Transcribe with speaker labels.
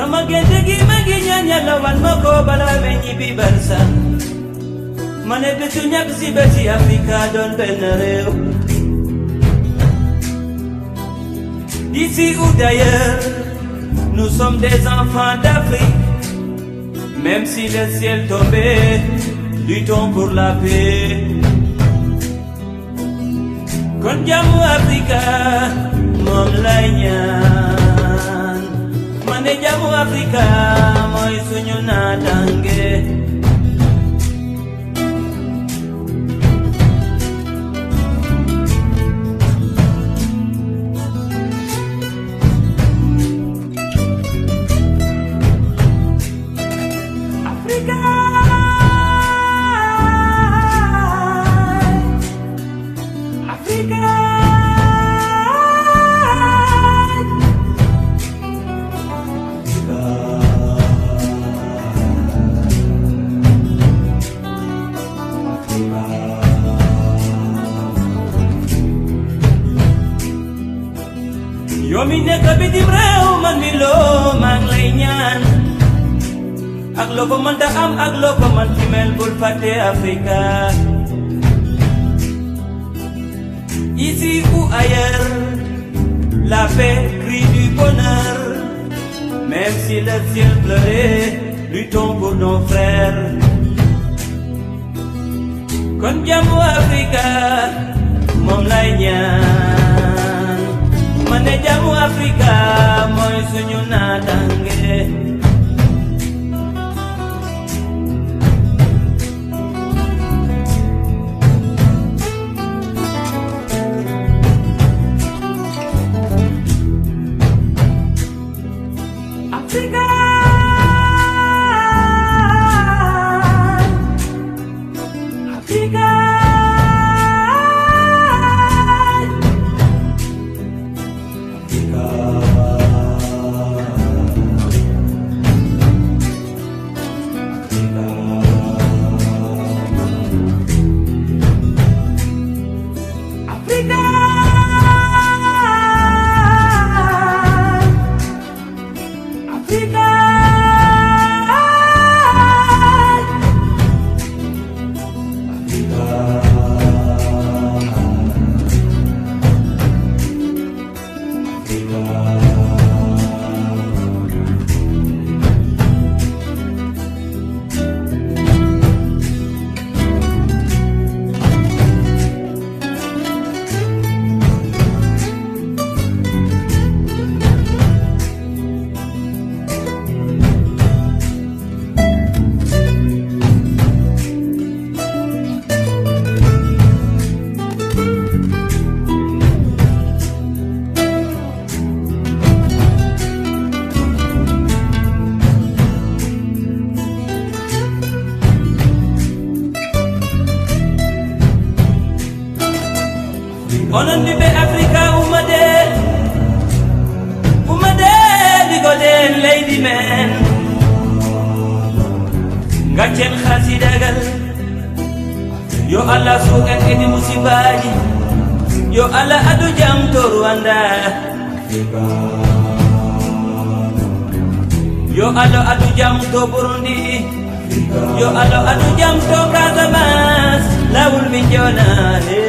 Speaker 1: sama gente gi ma ngi ñaan yàlla wan ma ko balaa may ñibbi barsa ma ne bésu ñàkk si bési Afrika doon benn réew D'ici ou d'ailleurs, nous sommes des enfants d'Afrique. Même si le ciel tombait, luttons pour la paix. Kon jàmmu Afrika moom lay ñaan ma ne jàmmu Afrika mooy suñu naataange. Africa. Africa. yow mi nekk bitim réew man mi loo maa ngi lay ñaan ak loo ko mënta am ak loo ko mën ci mel bul fàtte Africa ici ou ailleurs la paix crie du bonheur même si le ciel pleurait luttons pour nos frères kon jàmmu Africa moom lay ñaan ma ne jàmmu Africa mooy suñu naataange Africa. Africa. Africa. Africa. onon ɓiɓɓe africa ummade ummade ɗigoɗen leydi men gaccen hasidagal yo allah suukan kedi musibaji yo allah adu jam to rwanda yo allah adu jam to burundi yo allah adu jam to casamas lawol min jonane